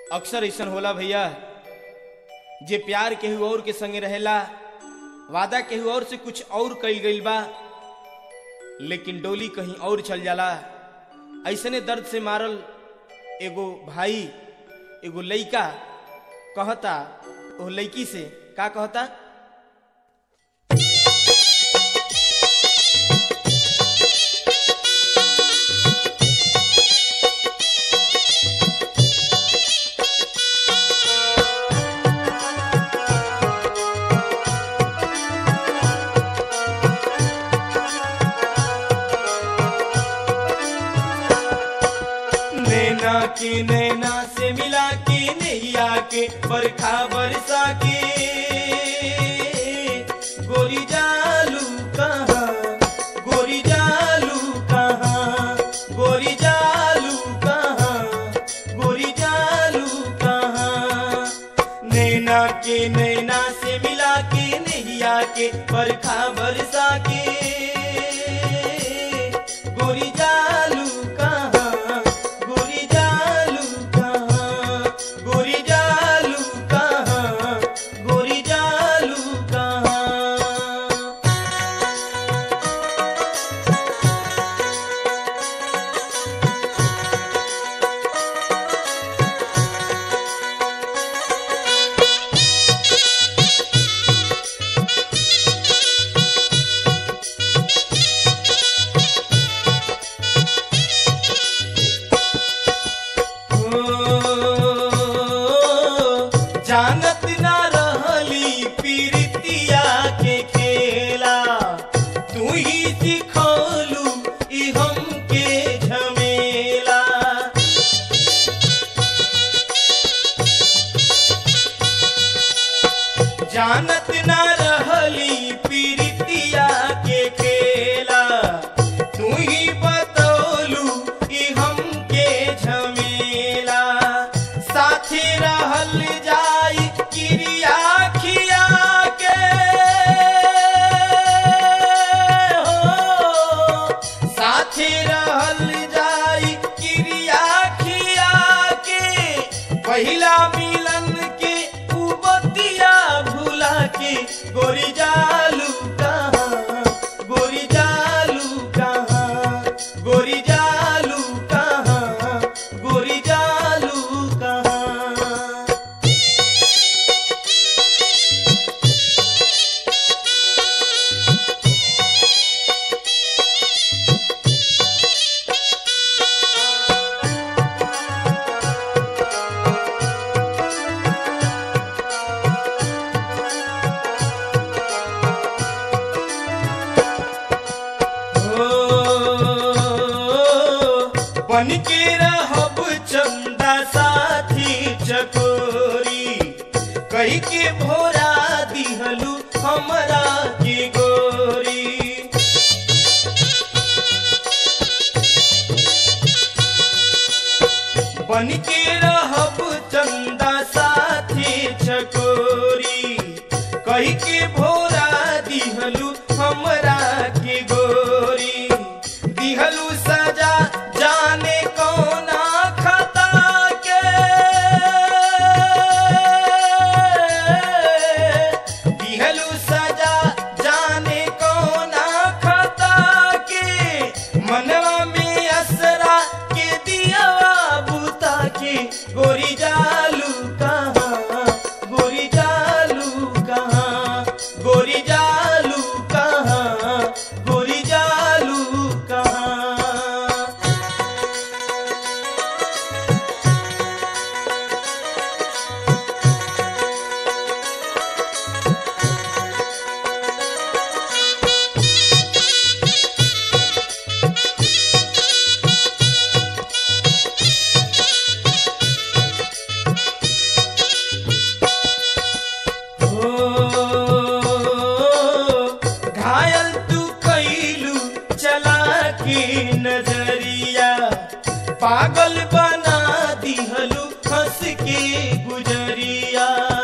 अक्सर ऐसन होला भैया जे प्यार केहू और के संगे रहेला वादा केहू और से कुछ और कईल गईल बा लेकिन डोली कहीं और चल जाला ऐसने दर्द से मारल एगो भाई एगो लइका कहता ओ लइकी से का कहता नैना के नैना से मिला के नैया के बरखा बरसा के गोरी जालू कहाँ गोरी जालू कहाँ गोरी जालू कहाँ गोरी जालू कहाँ नैना के नैना से मिला के नैया के बरखा बरसा के गोरी जालू कहाँ गोरी जालू कहाँ गोरी जालू कहाँ गोरी जालू कहाँ ओ, जानत ना रहली पीरितिया के खेला तू ही सिखौलू ई हमके झमेला जानत ना रहली पीरितिया के खेला तू ही बतौलू ई हमके झमेला साथी रहल जाई क्रिया खिया के हो साथी रहल जाई क्रिया खिया के पहिला मिलन के उबतिया भुला के गोरी जालू कहाँ गोरी जालू कहाँ गोरी जालू कहाँ गोरी जालू कहाँ बन के रहब चंदा साथी चकोरी कही के भोरा दिहलू हमरा के गोरी बन के रहब चंदा साथी चकोरी कही के भोरा दिहलू हमरा के गोरी दिहलू सजा जाने कौना खता के दिहलू सजा जाने कौना खता के मनवा में असरा के दियावा बुता के गोरी जालू कहाँ गोरी जालू कहाँ गोरी जालू कहाँ गोरी जालू कहाँ ओ, घायल तू कैलू चला के नजरिया पागल बना दिहलू हंस के गुजरिया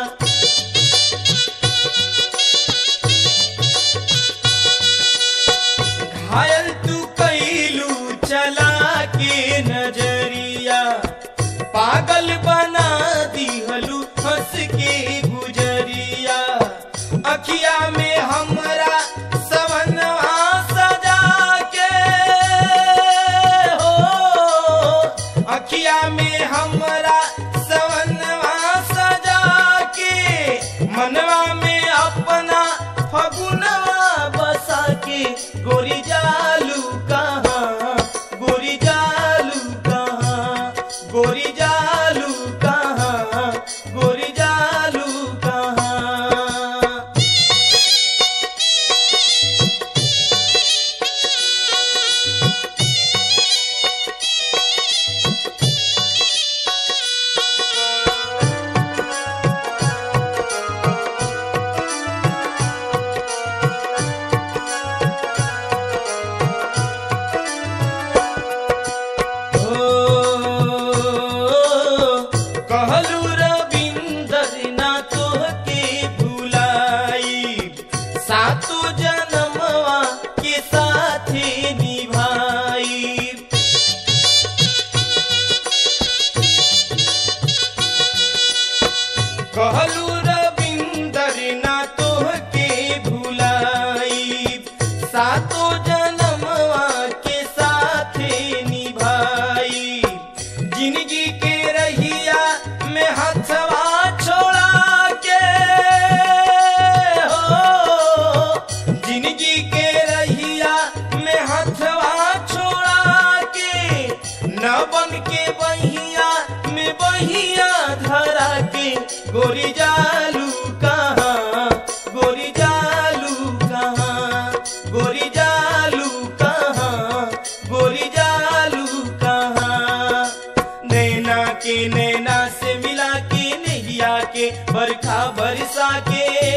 घायल तू कैलू चला के नजरिया पागल बना रहिया में हमरा सवनवा सजा के मनवा में अपना फगुनवा बसा के गोरी जालू कहाँ गोरी जालू कहाँ गोरी जालू कहाँ गोरी जालू कहाँ कहलू रविंदर ना तोहके भुलाई सातो जन्मवा के साथे निभाई कहलू रविंदर ना तोहके भुलाई सातो जन्मवा के साथे निभाई जिंदगी के रहिया में हथवा छोड़ा के हो जिंदगी के रहिया में हथवा छोड़ा के न बन के बहिया में बहिया धरा के गोरी जालू कहाँ गोरी जालू कहाँ गोरी जालू कहाँ गोरी जालू कहाँ नैना के नैना से मिला के नैया के बरखा बरसा के